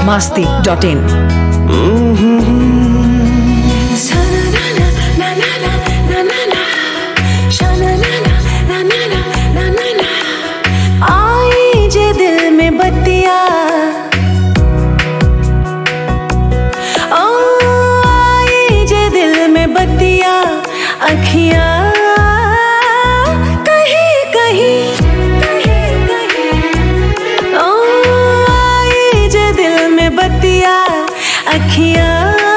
masti dot in. आई जे दिल में बत्तिया ओ आई जे दिल में बत्तिया अखियां कहीं कहीं कहीं कहीं ओ आई जे दिल में बत्तिया अखियां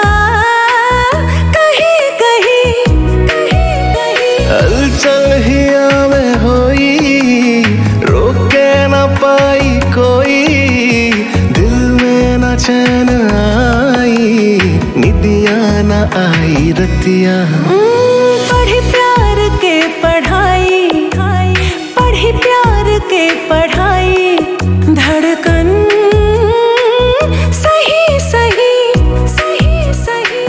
कहीं कहीं कहीं कहीं हलचल हिया में होई रोके न पाई कोई दिल में न चैन आई निदिया न आई रतिया पढ़ी प्यार के पढ़ाई पढ़ी प्यार के पढ़ाई धड़कन सही सही सही सही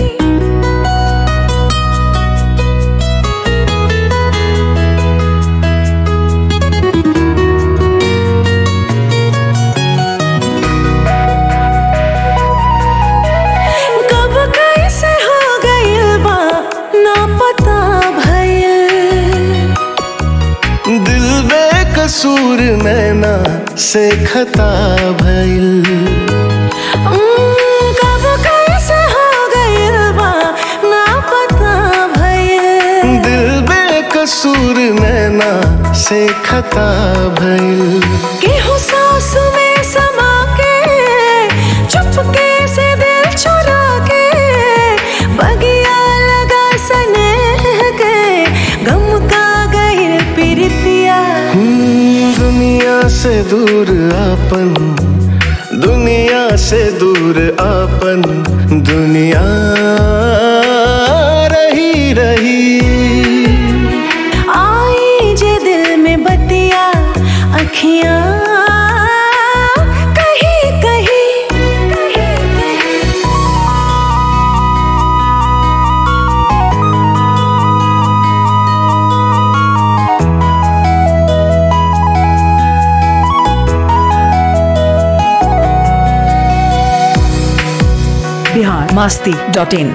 कब कैसे हो गइल बा ना पता भइल दिल बेकसूर नैना से खता भइल उम्म, कब कैसे हो गइल बा ना पता भइल दिल बेकसूर नैना से खता भइल केहू सांस में समा के चुपके से दिल चुरा के बगिया लगा सने के गम का गइल प्रीतिया हम्म, दुनिया से दूर आपन दुनिया से दूर आपन दुनिया रही रही आई जे दिल में बत्तिया अखियां कहीं कहीं कहीं कहीं Bihar masti dot in.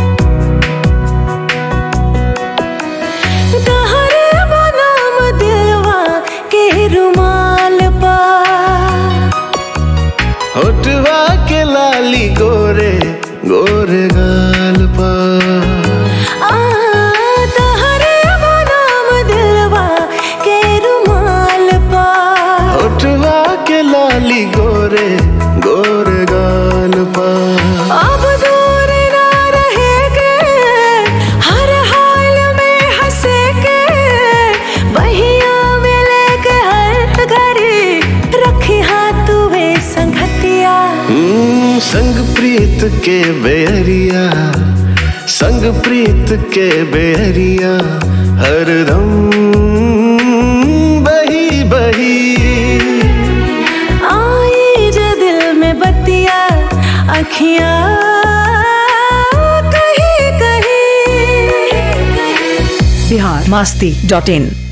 तहरे बनाम दिलवा के रुमाल पा होटवा के लाली गोरे गोरे गाल पर आ तहरे बनाम दिलवा के रुमाल पा होटवा के लाली गोरे गोरे गाल पर अब दूर ना रहेगे हर हाल में हंसे के बहिया में लेके हर घड़ी रखी हाथ वे संगतिया हम्म, संग प्रीत के बेरिया संग प्रीत के बेरिया हरदम बही बही आई जे दिल में बत्तिया अखियां कहीं कहीं Bihar masti dot in.